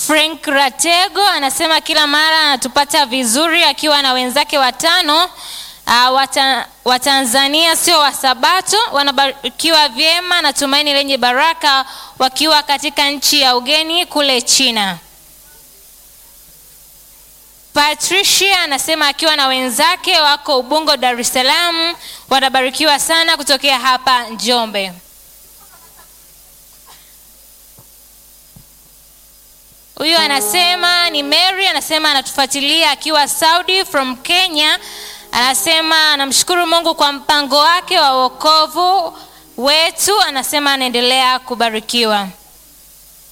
Frank Ratego anasema kila mara anatupata vizuri akiwa na wenzake watano. Uh, wata, Watanzania sio Wasabato wanabarikiwa vyema na tumaini lenye baraka wakiwa katika nchi ya ugeni kule China. Patricia anasema akiwa na wenzake wako Ubungo, Dar es Salaam, wanabarikiwa sana kutokea hapa Njombe. Huyu anasema ni Mary, anasema anatufuatilia akiwa Saudi from Kenya. Anasema anamshukuru Mungu kwa mpango wake wa wokovu wetu, anasema anaendelea kubarikiwa.